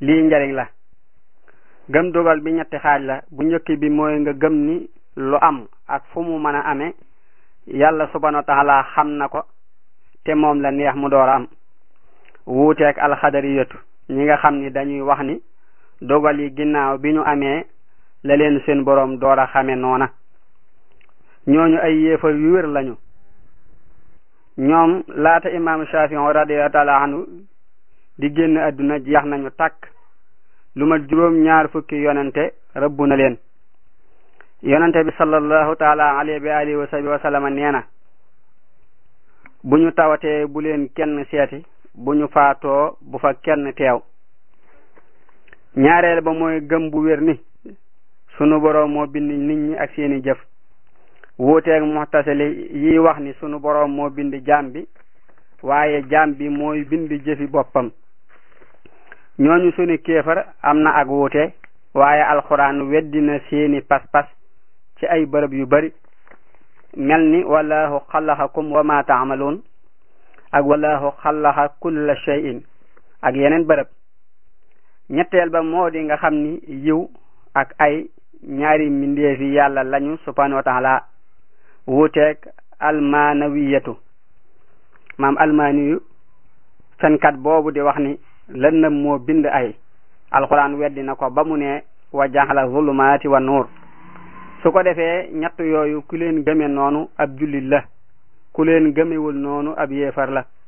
lii njariñ la gëm dogal bi ñetti xaaj la bu njëkk bi mooy nga gëm ni lu am ak fu mu mën a amee yàlla subhanahu wa taala xam na ko te moom la neex mu door a am wuuteeg alxadariyatu ñi nga xam ni dañuy wax ni dogal yi ginnaaw bi ñu amee la leen seen boroom door a xame noona ñooñu ay yéefar yu wér lañu ñoom laata imaamu Shafii radiyallahu taala anhu di génn àdduna jeex nañu tàkk lu ma juróom ñaar fukki yonente rëbbu na leen yonente bi sallallahu taala alayhi wa alihi wa sahbihi wa sallama nee na bu ñu tawatee bu leen kenn seeti bu ñu faatoo bu fa kenn teew ñaareel ba mooy gëm bu wér ni sunu boroom moo bind nit ñi ak seeni jëf wuuteeg muxtasili yi wax ni sunu boroom moo bind jaam bi waaye jaam bi mooy bind jëfi boppam ñooñu sunu kéefar am na ak wuute waaye alxuraan weddina seeni pas-pas ci ay bërëb yu bari mel ni wallahu xalaxakum wa ma taamaluun ak wallahu xalaxa kulla shay'in ak yeneen bërëb ñetteel ba moo di nga xam ni yiw ak ay ñaari mbindeefi yàlla lañu subhanahu wa taala wuuteeg almanawiyatu maam almaniyu fenkat boobu di wax ni lëndëm moo bind ay alquran weddi na ko ba mu ne wa jaxala zulumaati wa nuur su ko defee ñett yooyu ku leen gëme noonu ab jullit la ku leen gëmewul noonu ab yéefar la